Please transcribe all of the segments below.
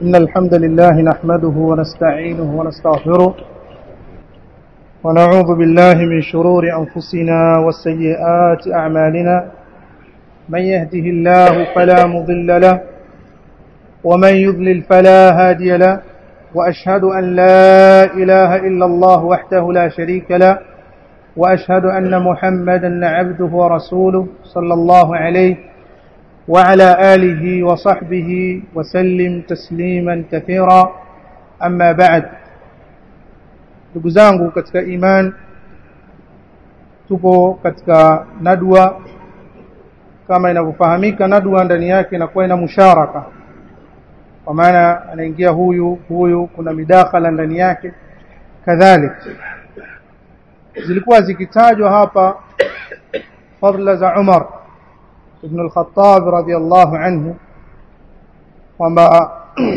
إن الحمد لله نحمده ونستعينه ونستغفره ونعوذ بالله من شرور أنفسنا وسيئات أعمالنا من يهده الله فلا مضل له ومن يضلل فلا هادي له وأشهد أن لا إله إلا الله وحده لا شريك له وأشهد أن محمدا عبده ورسوله صلى الله عليه وعلى آله وصحبه وسلم تسليما كثيرا أما بعد ndugu zangu katika iman tupo katika nadwa kama inavyofahamika nadwa ndani yake inakuwa ina musharaka kwa maana anaingia huyu huyu kuna midakhala ndani yake kadhalika zilikuwa zikitajwa hapa fadla za Umar ibn al-Khattab radiyallahu anhu kwamba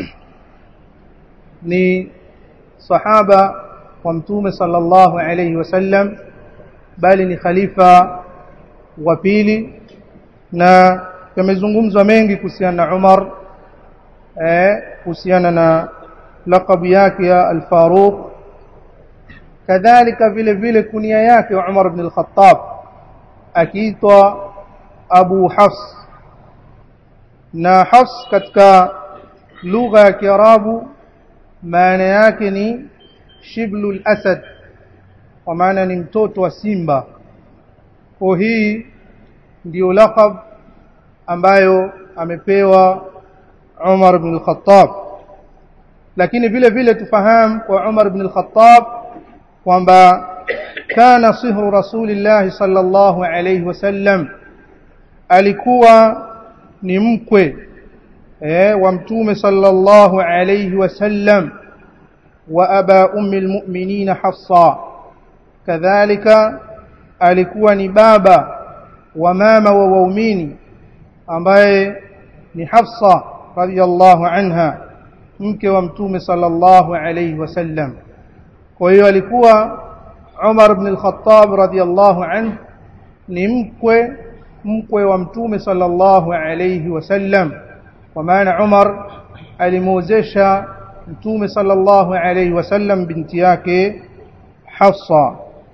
ni sahaba wa mtume sallallahu alayhi wasallam bali ni khalifa wa pili na yamezungumzwa mengi kuhusiana na Umar eh kuhusiana na laqab yake ya al-Faruq kadhalika vile vile kunia yake Umar ibn al-Khattab akiitwa Abu Hafs na Hafs katika lugha ya Kiarabu maana yake ni shiblul asad kwa maana ni mtoto wa simba kwa hii ndio laqab ambayo amepewa Umar ibn al-Khattab lakini vile vile tufahamu kwa Umar ibn al-Khattab kwamba kana sihru rasulillah sallallahu alayhi wasallam alikuwa ni mkwe eh wa mtume sallallahu alayhi wasallam wa aba ummi almu'minin hafsa kadhalika alikuwa ni baba wa mama wa waumini ambaye ni hafsa radiyallahu anha mke wa mtume sallallahu alayhi wasallam kwa hiyo alikuwa Umar ibn al-Khattab radiyallahu anhu ni mkwe mkwe wa mtume sallallahu alayhi wasallam kwa maana Umar alimwozesha mtume sallallahu alayhi wasallam binti yake Hafsa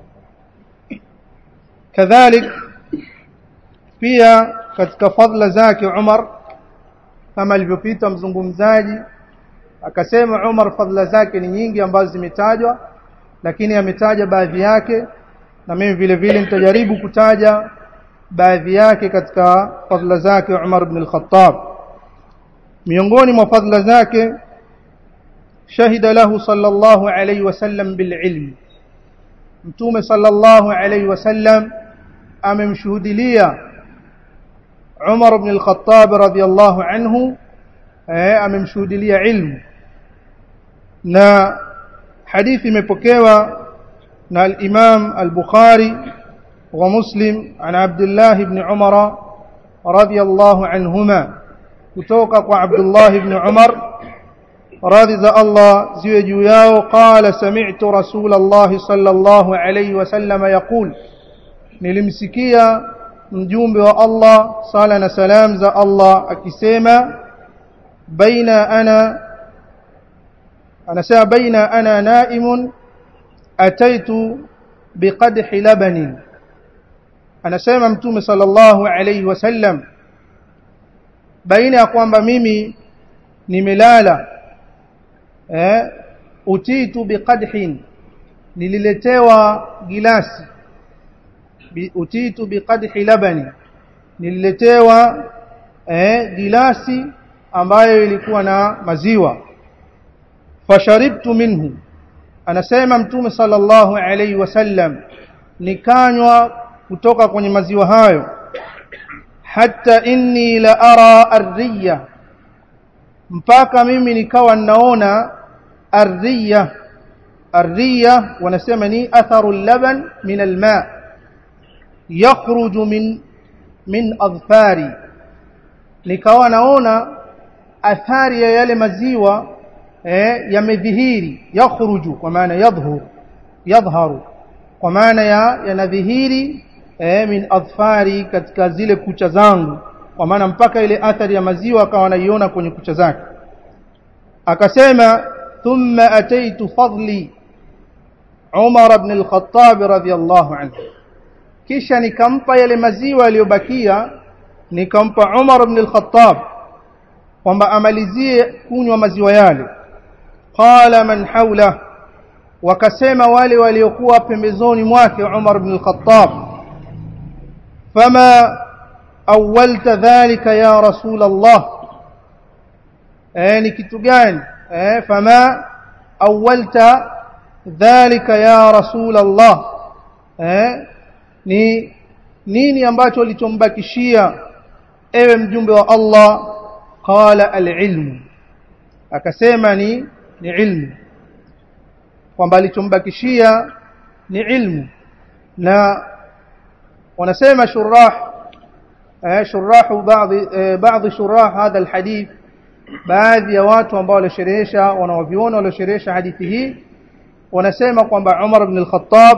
kadhalik pia katika fadla zake Umar kama alivyopita mzungumzaji akasema Umar fadla zake ni nyingi ambazo zimetajwa lakini ametaja baadhi yake na mimi vile vile nitajaribu kutaja baadhi yake katika fadla zake Umar ibn al-Khattab miongoni mwa fadla zake shahida lahu sallallahu alayhi wasallam bil ilm mtume sallallahu alayhi wasallam amemshuhudilia Umar ibn al-Khattab radiyallahu anhu eh amemshuhudilia ilmu na hadithi imepokewa na al-Imam al-Bukhari wa Muslim an Abdullah ibn Umar radiyallahu anhuma kutoka kwa Abdullah ibn Umar radhi za Allah ziwe juu yao qala sami'tu Rasulullah sallallahu alayhi wasallam yaqul nilimsikia mjumbe wa Allah sala na salam za Allah akisema baina ana anasema baina ana naimun ataitu biqadhi labanin anasema mtume sallallahu alayhi wasallam baina ya kwamba mimi nimelala eh utitu biqadhin nililetewa gilasi Bi, utitu biqadhi labani nililetewa eh gilasi ambayo ilikuwa na maziwa fasharibtu minhu anasema mtume sallallahu alayhi wasallam nikanywa kutoka kwenye maziwa hayo hatta inni la ara arriya mpaka mimi nikawa ninaona arriya arriya wanasema ni atharu laban min alma yakhruju min min adfari nikawa naona athari ya yale maziwa eh yamedhihiri yakhruju kwa maana yadhhur yadhharu kwa maana ya yanadhihiri eh, min adfari katika zile kucha zangu kwa maana mpaka ile athari ya maziwa akawa anaiona kwenye kucha zake akasema thumma ataitu fadli Umar ibn al-Khattab radhiyallahu anhu kisha nikampa yale maziwa yaliyobakia nikampa Umar ibn al-Khattab kwamba amalizie kunywa maziwa yale qala man hawla wakasema wale waliokuwa pembezoni mwake Umar ibn al-Khattab fama awwalta dhalika ya rasul Allah eh ni kitu gani eh fama awwalta dhalika ya rasul Allah eh ni nini ambacho ulichombakishia ewe mjumbe wa Allah qala al-ilm akasema ni ni ilmu kwamba alichombakishia ni ilmu na wanasema shurah eh shurahu baadhi eh, baadhi shurah hadha alhadith baadhi ya watu ambao walisherehesha wanawaviona waliosherehesha hadithi hii wanasema kwamba Umar ibn al-Khattab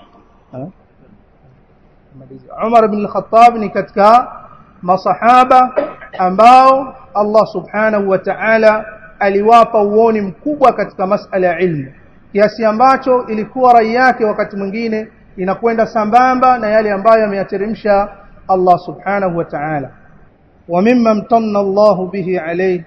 Umar ibn al-Khattab ni katika masahaba ambao Allah subhanahu wa ta'ala aliwapa uoni mkubwa katika masala ya ilmu kiasi ambacho ilikuwa rai yake wakati mwingine inakwenda sambamba na yale ambayo ameyateremsha Allah subhanahu wa ta'ala wa mimma mtanna Allah bihi alayhi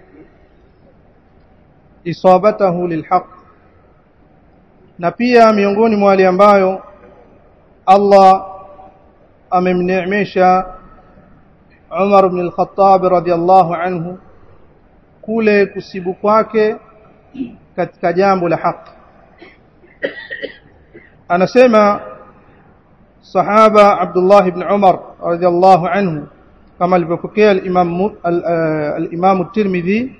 isabatahu lilhaq na pia miongoni mwa wale ambayo Allah amemneemesha Umar ibn al-Khattab radhiyallahu anhu kule kusibu kwake katika jambo la haki anasema sahaba Abdullah ibn Umar radhiyallahu anhu kama alivyopokea al-Imam al-Imam at-Tirmidhi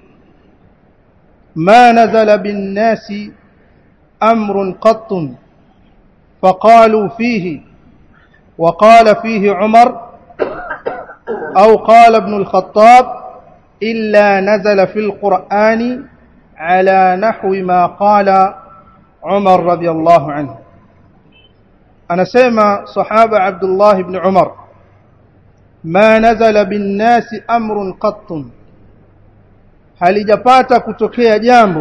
ما نزل بالناس أمر قط فقالوا فيه وقال فيه عمر أو قال ابن الخطاب إلا نزل في القرآن على نحو ما قال عمر رضي الله عنه أنا سيما صحابة عبد الله بن عمر ما نزل بالناس أمر قط halijapata kutokea jambo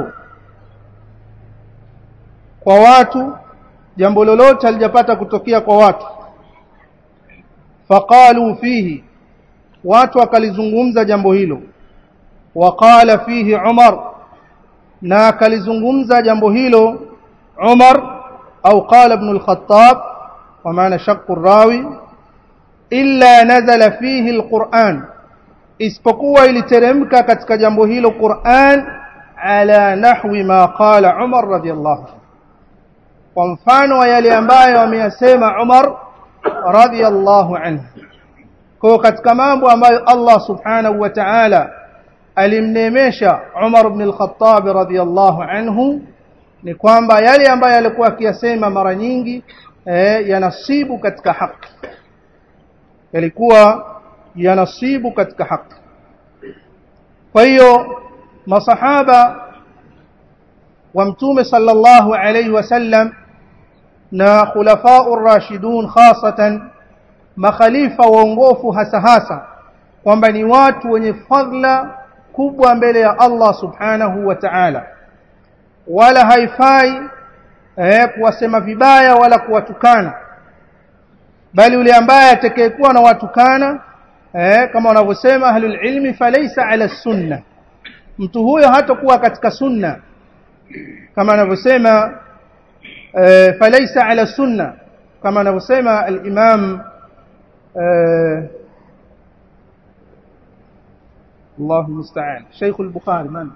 kwa watu jambo lolote halijapata kutokea kwa watu faqalu fihi watu wakalizungumza jambo hilo waqala fihi Umar na akalizungumza jambo hilo Umar au qala ibn al-Khattab kwa maana shaqu rawi illa nazala fihi al-Qur'an isipokuwa iliteremka katika jambo hilo Qur'an ala nahwi ma qala Umar radiyallahu kwa mfano wa yale ambayo ameyasema Umar radiyallahu anhu kwa katika mambo ambayo Allah subhanahu wa ta'ala alimnemesha Umar ibn al-Khattab radiyallahu anhu ni kwamba yale ambayo alikuwa akiyasema mara nyingi eh, yanasibu katika haki yalikuwa yanasibu katika haki kwa hiyo masahaba wa mtume sallallahu alayhi wasallam na khulafa'u rashidun khasatan makhalifa waongofu hasa hasa kwamba ni watu wenye fadla kubwa mbele ya Allah subhanahu wa ta'ala wala haifai eh, kuwasema vibaya wala kuwatukana bali yule ambaye atakayekuwa na watukana eh, kama wanavyosema ahlul ilmi falaysa ala sunna mtu huyo hatakuwa katika sunna kama anavyosema eh, falaysa ala sunna kama anavyosema al-imam eh, الله المستعان شيخ البخاري من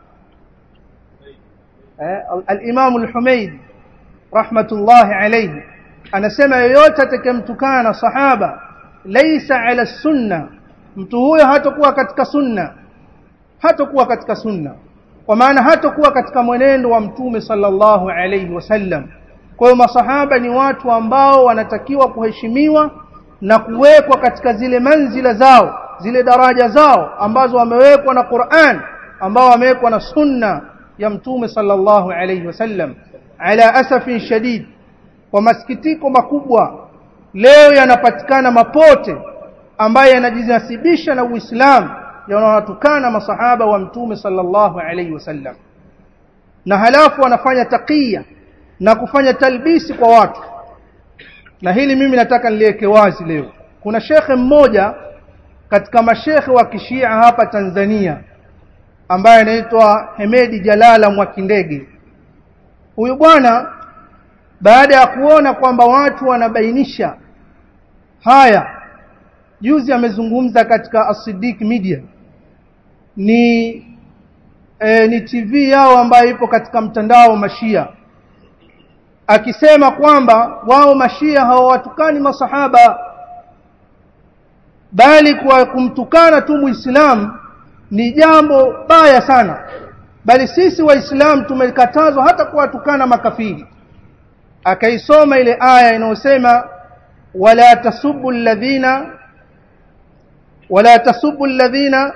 الإمام الحميد رحمة الله عليه أنا سمع yoyote atakemtukana sahaba laysa ala sunna mtu huyo hatakuwa katika sunna hatakuwa katika sunna kwa maana hatakuwa katika mwenendo wa mtume sallallahu alayhi wasallam kwa hiyo masahaba ni watu ambao wanatakiwa kuheshimiwa na kuwekwa katika zile manzila zao zile daraja zao ambazo wamewekwa na Qur'an ambao wamewekwa na sunna ya mtume sallallahu alayhi wasallam ala asafin shadid kwa masikitiko makubwa leo yanapatikana mapote ambaye yanajinasibisha na Uislamu yanawatukana masahaba wa mtume sallallahu alayhi wasallam na halafu wanafanya takia na kufanya talbisi kwa watu na hili mimi nataka niliweke wazi leo kuna shekhe mmoja katika mashekhe wa kishia hapa Tanzania ambaye anaitwa Hemedi Jalala Mwakindege huyu bwana baada ya kuona kwamba watu wanabainisha haya juzi amezungumza katika Asidik Media ni e, ni TV yao ambayo ipo katika mtandao wa Mashia akisema kwamba wao Mashia hawawatukani masahaba bali kwa kumtukana tu Muislamu ni jambo baya sana bali sisi waislamu tumekatazwa hata kuwatukana makafiri akaisoma ile aya inayosema wala tasubbu alladhina wala tasubbu alladhina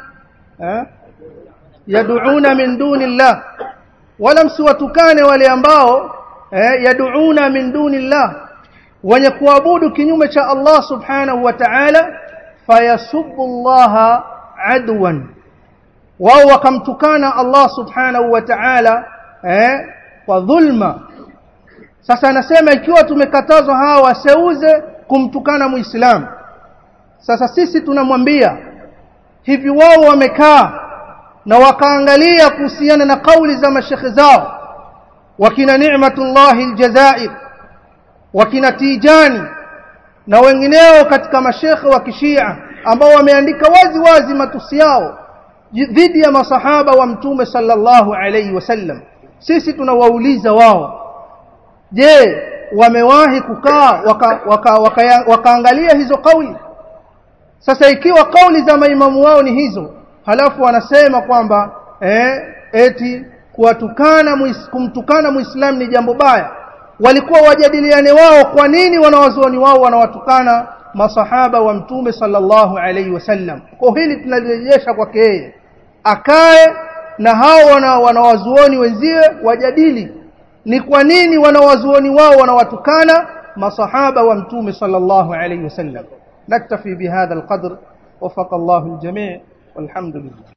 yad'una min duni llah wala msiwatukane wale ambao eh, yad'una min duni llah wenye kuabudu kinyume cha Allah subhanahu wa ta'ala fayasubbu Allah adwan wao wakamtukana Allah subhanahu wa ta'ala eh, kwa dhulma sasa anasema ikiwa tumekatazwa hawa waseuze kumtukana muislamu sasa sisi tunamwambia hivi wao wamekaa na wakaangalia kuhusiana na kauli za mashekhe zao wakina Ni'matullahi aljazair wakina Tijani na wengineo katika mashekhe wa kishia ambao wameandika wazi wazi matusi yao dhidi ya masahaba wa mtume sallallahu alayhi wasallam sisi tunawauliza wao je wamewahi kukaa wakaangalia waka, waka, waka, waka hizo kauli sasa ikiwa kauli za maimamu wao ni hizo halafu wanasema kwamba eh, eti kuwatukana muis, kumtukana muislamu ni jambo baya walikuwa wajadiliane wao kwa nini wanawazuoni wao wanawatukana masahaba wa mtume sallallahu alaihi wasallam kwa hili tunalirejesha kwake yeye akae na hao wana, wanawazuoni wenziwe wajadili ni kwa nini wanawazuoni wao wanawatukana masahaba wa mtume sallallahu alaihi wasallam naktafi bihadha alqadr وفق الله الجميع والحمد لله